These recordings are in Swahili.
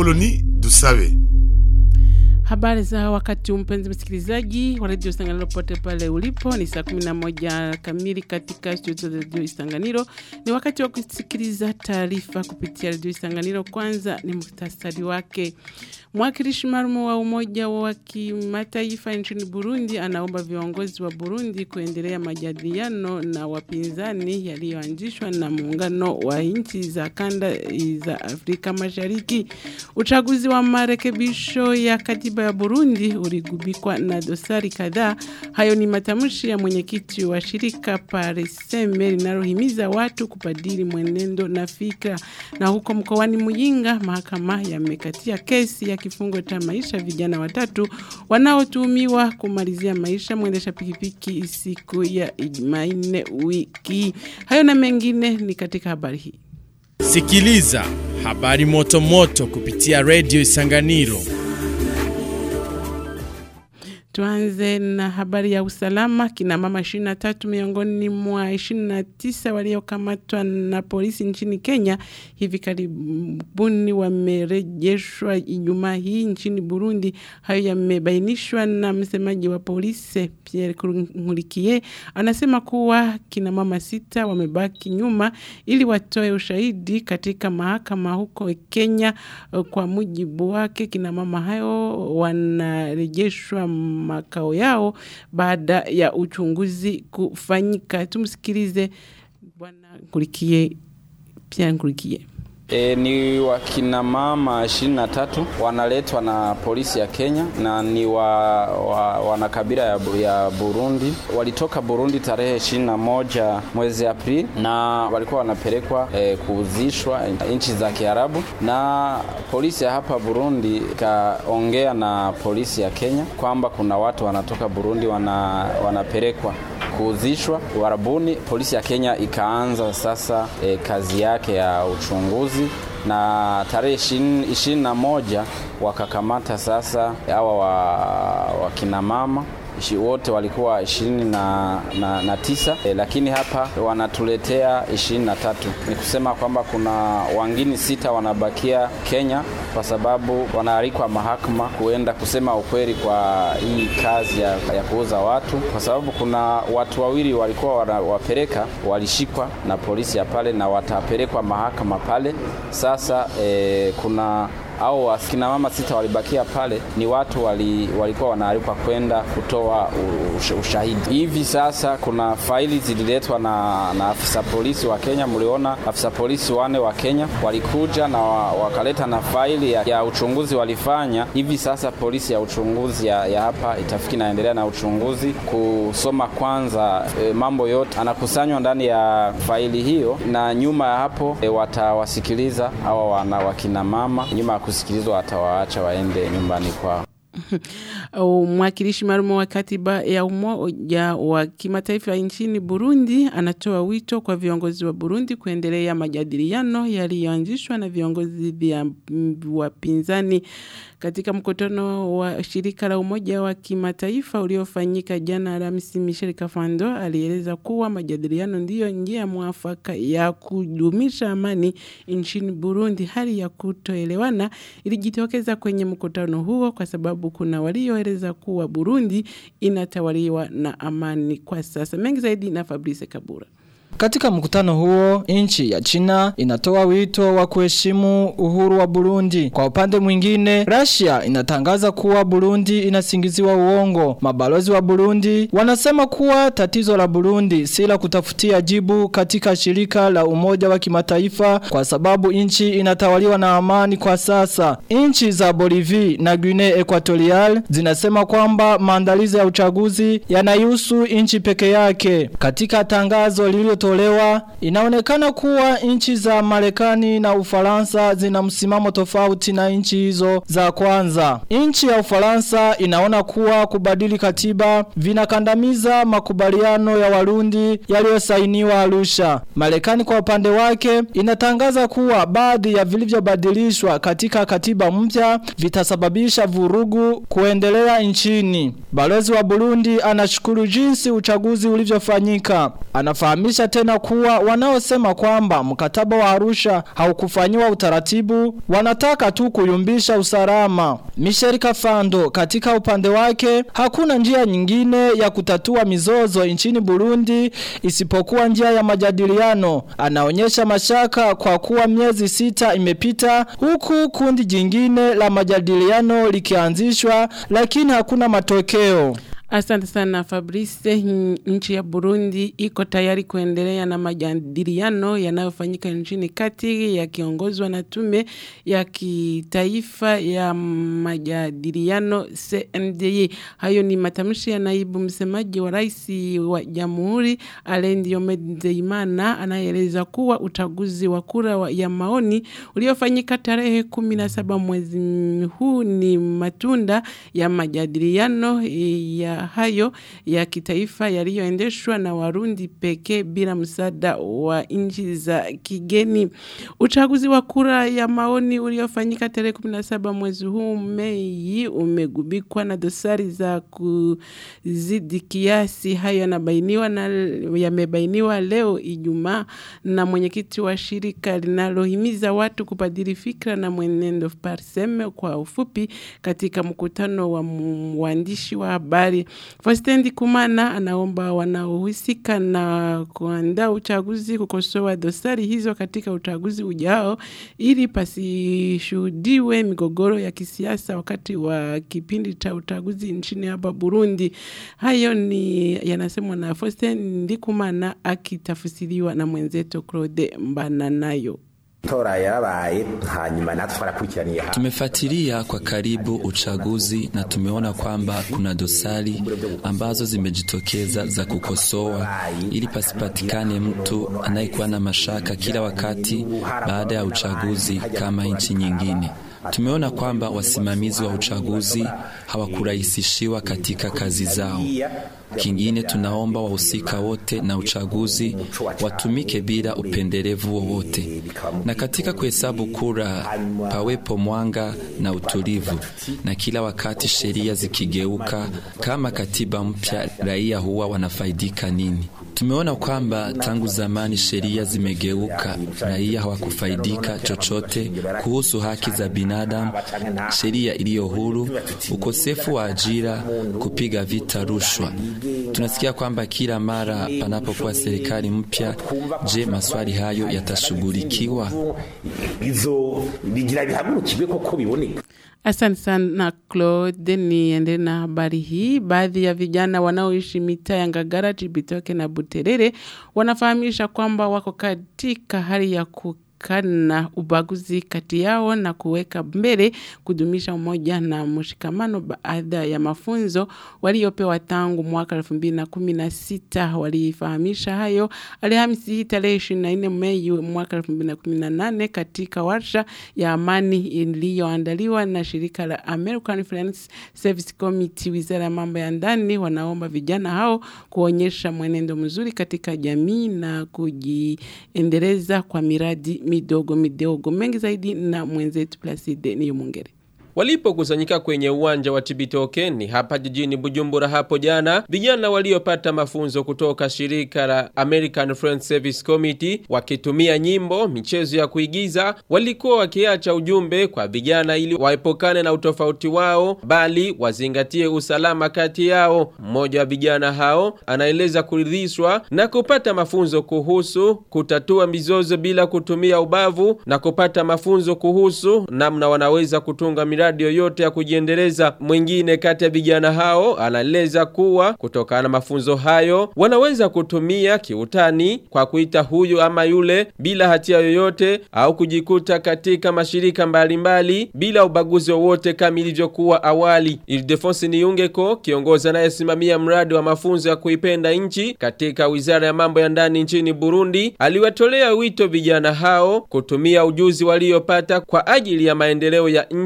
Apoloni Dusabe. Habari za wakati mpenzi msikilizaji wa redio Isanganiro pote pale ulipo, ni saa 11 kamili katika studio za redio Isanganiro. Ni wakati wa kusikiliza taarifa kupitia redio Isanganiro. Kwanza ni muhtasari wake. Mwakilishi maalum wa Umoja wa Kimataifa nchini Burundi anaomba viongozi wa Burundi kuendelea majadiliano na wapinzani yaliyoanzishwa na muungano wa nchi za kanda za Afrika Mashariki. Uchaguzi wa marekebisho ya katiba ya Burundi uligubikwa na dosari kadhaa. Hayo ni matamshi ya mwenyekiti wa shirika Pareseme linalohimiza watu kubadili mwenendo na fikra. Na huko mkoani Muyinga, mahakama yamekatia kesi ya kifungo cha maisha vijana watatu wanaotuhumiwa kumalizia maisha mwendesha pikipiki siku ya Jumanne wiki. Hayo na mengine ni katika habari hii. Sikiliza habari moto moto kupitia Radio Isanganiro. Tuanze na habari ya usalama. Kina mama 23 miongoni mwa 29 waliokamatwa na polisi nchini Kenya hivi karibuni wamerejeshwa Ijumaa hii nchini Burundi. Hayo yamebainishwa na msemaji wa polisi Pierre Nkurikiye. Anasema kuwa kina mama sita wamebaki nyuma ili watoe ushahidi katika mahakama huko Kenya. Kwa mujibu wake, kina mama hayo wanarejeshwa makao yao baada ya uchunguzi kufanyika. Tumsikilize bwana Nkurikiye, Pierre Nkurikiye. E, ni wakina mama ishirini na tatu wanaletwa na polisi ya Kenya na ni wa, wa, wana kabila ya, ya Burundi. Walitoka Burundi tarehe ishirini na moja mwezi Aprili na walikuwa wanapelekwa e, kuuzishwa nchi za Kiarabu, na polisi ya hapa Burundi ikaongea na polisi ya Kenya kwamba kuna watu wanatoka Burundi wana, wanapelekwa kuuzishwa Uarabuni. Polisi ya Kenya ikaanza sasa e, kazi yake ya uchunguzi na tarehe ishirini na moja wakakamata sasa hawa wa, wa kina mama wote walikuwa ishirini na, na, na tisa e, lakini hapa wanatuletea ishirini na tatu. Ni kusema kwamba kuna wangini sita wanabakia Kenya kwa sababu wanaalikwa mahakama kuenda kusema ukweli kwa hii kazi ya, ya kuuza watu, kwa sababu kuna watu wawili walikuwa wanawapeleka walishikwa na polisi ya pale na watapelekwa mahakama pale. Sasa e, kuna au akina mama sita walibakia pale, ni watu wali, walikuwa wanaalikwa kwenda kutoa ush, ushahidi. Hivi sasa kuna faili zililetwa na, na afisa polisi wa Kenya. Mliona afisa polisi wane wa Kenya walikuja na wakaleta na faili ya, ya uchunguzi walifanya. Hivi sasa polisi ya uchunguzi ya, ya hapa itafiki naendelea na uchunguzi kusoma kwanza e, mambo yote anakusanywa ndani ya faili hiyo, na nyuma ya hapo e, watawasikiliza hawa wana wakina mama nyuma kusikilizwa watawaacha waende nyumbani kwao. Mwakilishi maalum wa katiba ya Umoja wa Kimataifa nchini Burundi anatoa wito kwa viongozi wa Burundi kuendelea majadiliano yaliyoanzishwa na viongozi vya wapinzani katika mkutano wa shirika la Umoja wa Kimataifa uliofanyika jana Alhamisi. Michel Kafando alieleza kuwa majadiliano ndiyo njia mwafaka ya kudumisha amani nchini Burundi. Hali ya kutoelewana ilijitokeza kwenye mkutano huo kwa sababu kuna walioeleza kuwa Burundi inatawaliwa na amani kwa sasa. Mengi zaidi na Fabrice Kabura. Katika mkutano huo, nchi ya China inatoa wito wa kuheshimu uhuru wa Burundi. Kwa upande mwingine, Russia inatangaza kuwa Burundi inasingiziwa uongo. Mabalozi wa Burundi wanasema kuwa tatizo la Burundi si la kutafutia jibu katika shirika la Umoja wa Kimataifa kwa sababu nchi inatawaliwa na amani kwa sasa. Nchi za Bolivia na Guinea Equatorial zinasema kwamba maandalizi ya uchaguzi yanaihusu nchi peke yake. Katika tangazo lililo tolewa inaonekana kuwa nchi za Marekani na Ufaransa zina msimamo tofauti na nchi hizo za kwanza. Nchi ya Ufaransa inaona kuwa kubadili katiba vinakandamiza makubaliano ya Warundi yaliyosainiwa Arusha. Marekani kwa upande wake inatangaza kuwa baadhi ya vilivyobadilishwa katika katiba mpya vitasababisha vurugu kuendelea nchini. Balozi wa Burundi anashukuru jinsi uchaguzi ulivyofanyika. Anafahamisha tena kuwa wanaosema kwamba mkataba wa Arusha haukufanyiwa utaratibu wanataka tu kuyumbisha usalama. Michel Kafando katika upande wake hakuna njia nyingine ya kutatua mizozo nchini Burundi isipokuwa njia ya majadiliano. Anaonyesha mashaka kwa kuwa miezi sita imepita huku kundi jingine la majadiliano likianzishwa lakini hakuna matokeo. Asante sana Fabrice. Nchi ya Burundi iko tayari kuendelea na majadiliano yanayofanyika nchini kati yakiongozwa na tume ya kitaifa ya majadiliano CNDI. Hayo ni matamshi ya naibu msemaji wa rais wa jamhuri Alendi Omedzeimana anayeeleza kuwa uchaguzi wa kura wa- ya maoni uliofanyika tarehe 17 mwezi huu ni matunda ya majadiliano ya hayo ya kitaifa yaliyoendeshwa na Warundi pekee bila msaada wa nchi za kigeni. Uchaguzi wa kura ya maoni uliofanyika tarehe 17 mwezi huu Mei umegubikwa na dosari za kuzidi kiasi. Hayo yanabainiwa na yamebainiwa leo Ijumaa na mwenyekiti wa shirika linalohimiza watu kubadili fikra na mwenendo Parsem kwa ufupi katika mkutano wa mu- waandishi wa habari. Faustin Kumana anaomba wanaohusika na kuandaa uchaguzi kukosoa dosari hizo katika uchaguzi ujao ili pasishuhudiwe migogoro ya kisiasa wakati wa kipindi cha uchaguzi nchini hapa Burundi. Hayo ni yanasemwa na Faustin Ndikumana akitafsiriwa na mwenzetu Claude Mbananayo. tora yarabaye hanyuma natwe twarakurikiraniye ha Tumefuatilia kwa karibu uchaguzi na tumeona kwamba kuna dosari ambazo zimejitokeza za kukosoa ili pasipatikane mtu anayekuwa na mashaka kila wakati baada ya uchaguzi kama nchi nyingine. Tumeona kwamba wasimamizi wa uchaguzi hawakurahisishiwa katika kazi zao. Kingine tunaomba wahusika wote na uchaguzi watumike bila upendelevu wowote, na katika kuhesabu kura pawepo mwanga na utulivu, na kila wakati sheria zikigeuka kama katiba mpya, raia huwa wanafaidika nini? Tumeona kwamba tangu zamani sheria zimegeuka, raia hawakufaidika chochote kuhusu haki za binadamu, sheria iliyo huru, ukosefu wa ajira, kupiga vita rushwa. Tunasikia kwamba kila mara panapokuwa serikali mpya, je, maswali hayo yatashughulikiwa? izo bigira bihagurukirwe koko biboneka Asante sana Claude, niende na habari hii. Baadhi ya vijana wanaoishi mitaa ya Ngagara, Chibitoke na Buterere wanafahamisha kwamba wako katika hali ya kukana ubaguzi kati yao na kuweka mbele kudumisha umoja na mshikamano baada ya mafunzo waliopewa tangu mwaka 2016 walifahamisha hayo Alhamisi hii tarehe 24 Mei mwaka 2018 katika warsha ya amani iliyoandaliwa na shirika la American Friends Service Committee. Wizara ya mambo ya ndani wanaomba vijana hao kuonyesha mwenendo mzuri katika jamii na kujiendeleza kwa miradi midogo midogo. Mengi zaidi na mwenzetu Placide Niyomungere. Walipokusanyika kwenye uwanja wa Chibitoke ni hapa jijini Bujumbura hapo jana, vijana waliopata mafunzo kutoka shirika la American Friends Service Committee wakitumia nyimbo, michezo ya kuigiza, walikuwa wakiacha ujumbe kwa vijana ili waepukane na utofauti wao, bali wazingatie usalama kati yao. Mmoja wa vijana hao anaeleza kuridhishwa na kupata mafunzo kuhusu kutatua mizozo bila kutumia ubavu na kupata mafunzo kuhusu namna wanaweza kutunga miradi yoyote ya kujiendeleza. Mwingine kati ya vijana hao anaeleza kuwa kutokana na mafunzo hayo wanaweza kutumia kiutani kwa kuita huyu ama yule bila hatia yoyote au kujikuta katika mashirika mbalimbali mbali, bila ubaguzi wowote kama ilivyokuwa awali. Ildefonsi Niungeko, kiongozi anayesimamia mradi wa mafunzo ya kuipenda nchi katika Wizara ya Mambo ya Ndani nchini Burundi, aliwatolea wito vijana hao kutumia ujuzi waliopata kwa ajili ya maendeleo ya nchi kupitia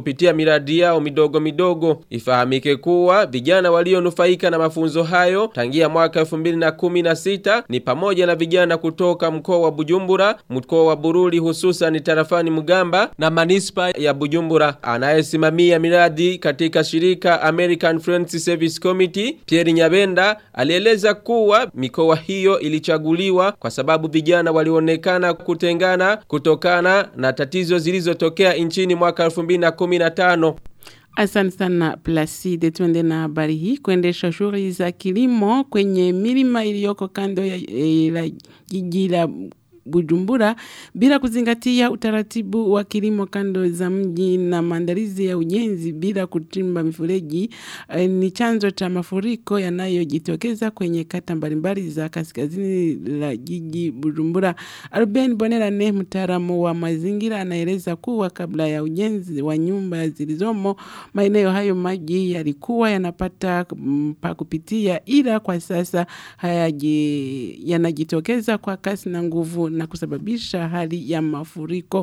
kupitia miradi yao midogo midogo. Ifahamike kuwa vijana walionufaika na mafunzo hayo tangia mwaka 2016 ni pamoja na vijana kutoka mkoa wa Bujumbura, mkoa wa Bururi hususan tarafani Mugamba na manispa ya Bujumbura. Anayesimamia miradi katika shirika American Friends Service Committee, Pierre Nyabenda, alieleza kuwa mikoa hiyo ilichaguliwa kwa sababu vijana walionekana kutengana kutokana na tatizo zilizotokea nchini mwaka 2015. Asante sana Placide, tuende na habari hii. Kuendesha shughuli za kilimo kwenye milima iliyoko kando ya eh, la jiji la Bujumbura bila kuzingatia utaratibu wa kilimo kando za mji na maandalizi ya ujenzi bila kuchimba mifereji eh, ni chanzo cha mafuriko yanayojitokeza kwenye kata mbalimbali za kaskazini la jiji Bujumbura. Ruben Bonerane, mtaalamu wa mazingira, anaeleza kuwa kabla ya ujenzi wa nyumba zilizomo maeneo hayo maji yalikuwa yanapata mm, pa kupitia, ila kwa sasa hayaji yanajitokeza kwa kasi na nguvu na kusababisha hali ya mafuriko.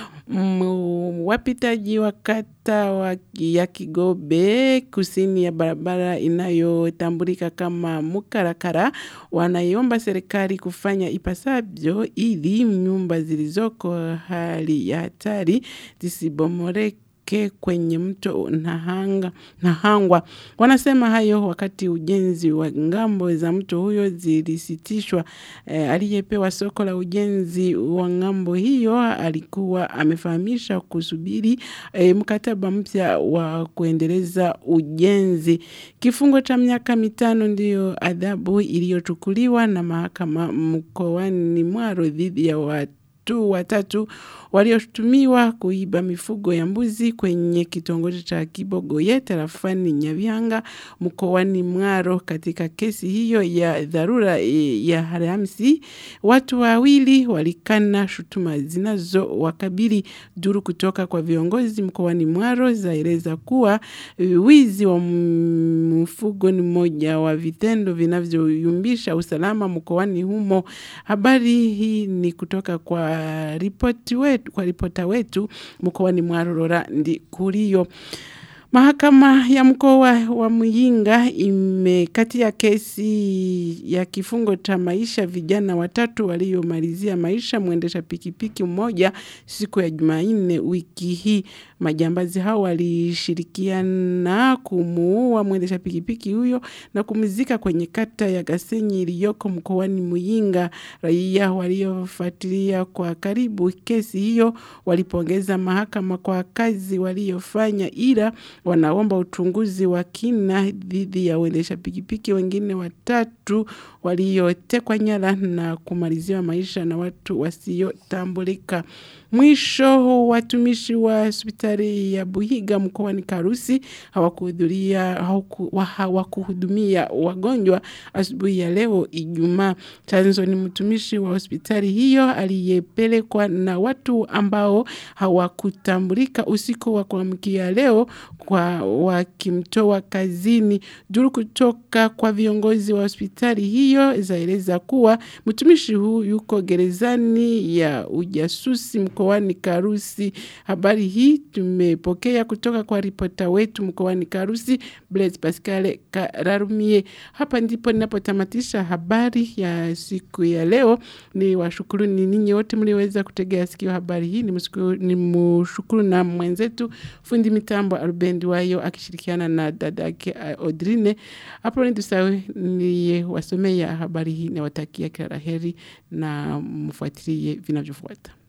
Mm, Wapitaji wa kata wa, ya Kigobe kusini ya barabara inayotambulika kama Mukarakara wanaiomba serikali kufanya ipasavyo ili nyumba zilizoko hali ya hatari zisibomoreke ke kwenye mto Nahanga, Nahangwa. Wanasema hayo wakati ujenzi wa ngambo za mto huyo zilisitishwa. E, aliyepewa soko la ujenzi wa ngambo hiyo alikuwa amefahamisha kusubiri e, mkataba mpya wa kuendeleza ujenzi. Kifungo cha miaka mitano ndiyo adhabu iliyochukuliwa na mahakama mkoani Mwaro dhidi ya watu watu watatu walioshutumiwa kuiba mifugo ya mbuzi kwenye kitongoji cha Kibogoye tarafani Nyabyanga mkoani Mwaro. Katika kesi hiyo ya dharura e, ya Alhamisi, watu wawili walikana shutuma zinazo wakabili. Duru kutoka kwa viongozi mkoani Mwaro zaeleza kuwa e, wizi wa mfugo ni moja wa vitendo vinavyoyumbisha usalama mkoani humo. Habari hii ni kutoka kwa ripoti wetu, kwa ripota wetu mkoani Mwarorora ndi kurio. Mahakama ya mkoa wa Muyinga imekatia kesi ya kifungo cha maisha vijana watatu waliomalizia maisha mwendesha pikipiki mmoja siku ya Jumanne wiki hii. Majambazi hao walishirikiana kumuua mwendesha pikipiki huyo na kumzika kwenye kata ya Gasenyi iliyoko mkoani Muyinga. Raia waliofuatilia kwa karibu kesi hiyo walipongeza mahakama kwa kazi waliofanya ila wanaomba uchunguzi wa kina dhidi ya waendesha pikipiki wengine watatu waliotekwa nyara na kumaliziwa maisha na watu wasiotambulika. Mwisho watumishi wa hospitali ya Buhiga mkoani Karusi hawakuhudhuria hawakuhudumia wagonjwa asubuhi ya leo Ijumaa. Chanzo ni mtumishi wa hospitali hiyo aliyepelekwa na watu ambao hawakutambulika usiku wa kuamkia leo kwa wakimtoa kazini. Duru kutoka kwa viongozi wa hospitali hiyo zaeleza kuwa mtumishi huu yuko gerezani ya ujasusi mkoani Karusi. Habari hii tumepokea kutoka kwa ripota wetu mkoani Karusi Blaise Pascal Kararumie. Hapa ndipo ninapotamatisha habari ya siku ya leo. Ni washukuru ni ninyi wote mliweza kutegea sikio habari hii. Ni mshukuru na mwenzetu fundi mitambo Arubendi wayo akishirikiana na dadake Odrine. Hapo ni tusawe ni wasomea habari hii na watakia kila laheri na mfuatilie vinavyofuata.